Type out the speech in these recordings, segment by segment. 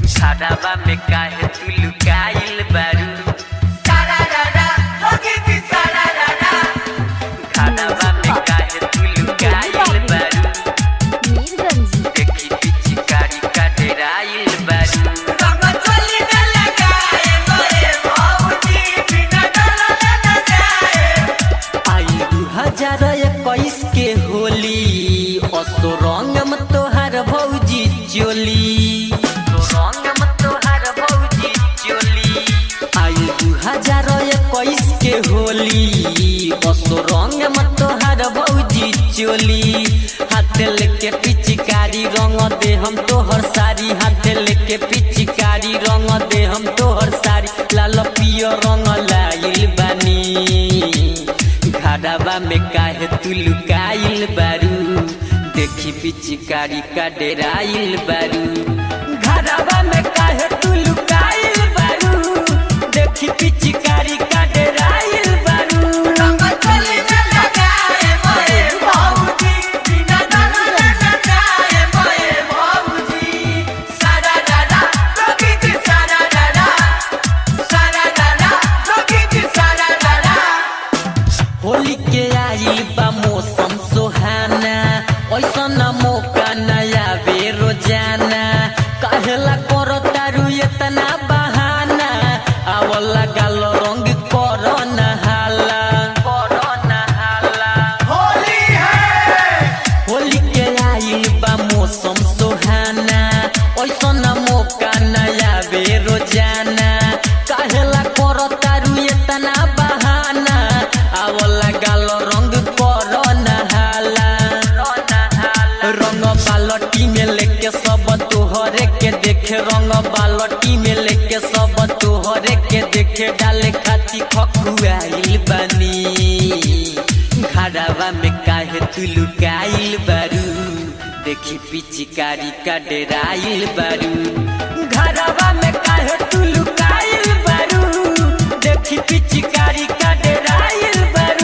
घरवा में काहे तू लुकाइल बारू घरवा में काहे तू लुकाइल बारू मीरगंज देखी पिचकारी का डेराइल बारू आई दू हजार इक्कीस के होली असो रंगम तोहार भौजी चोली तो रंगम तोहार भौजी चोली आई दू हजार इक्कीस के होली असो रंगम तोहार भौजी चोली हाथ लेके पिचकारी रंग दे हम तोहर सारी हाथ लेके पिचकारी रंग दे हम तोहर सारी लाल पियो रंग लाइल बानी घरवा में काहे तू लुकाइल बारू देखी पिचकारी का डेराइल बारू घरवा में काहे तू लुकाइल बारू देखी पिचकारी का डेराइल बारू होली के आई बा मौसम सुहाना ऐसन मौका नया बे रोजाना कहेला करो तारू इतना बहाना आवला गाल रंग करो नहाला करो नहाला होली के आई बा मौसम सुहाना ऐसन मौका नया बे रोजाना कहेला करो तारू इतना बहाना आवला गाल रंग करो नहाला रंग बालटी में लेके सब तोहरे के देखे रंग बालटी में लेके सब तोहरे के देखे डाले खाती खकुआइल बानी घरवा में काहे तू लुकाइल बारू देखी पिचकारी का डेराइल बारू घरवा में काहे तू लुकाइल बारू देखी पिचकारी का डेराइल बारू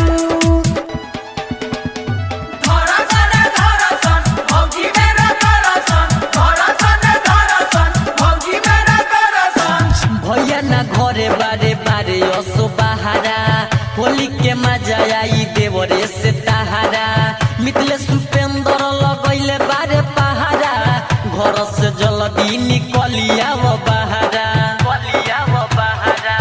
भैया ना घरे बारे बारे असो बहारा होली के मजा आई देवरे से तहारा मिथले सुपेंद्र लगैले बारे पहारा घर से जल्दी निकलिया वो बहारा कलिया वो बहारा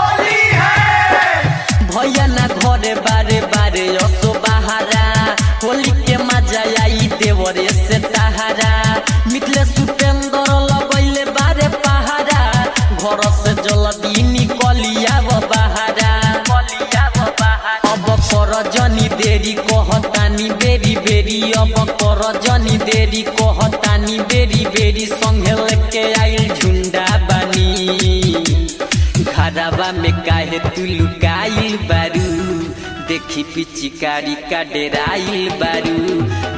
भैया ना घरे बारे बारे असो बहारा होली के मजा आई देवरे से तहारा मिथले सुपेंद्र लगैले बारे पहारा घर से जल्दी निकलिया वो बहारा अब कर जनी देरी कहतानी बेरी बेरी अब कर जनी देरी कहतानी बेरी बेरी संगे लेके आइल झुंडा बानी घरवा में काहे तू लुकाइल बारू देखी पिचकारी का डेराइल बारू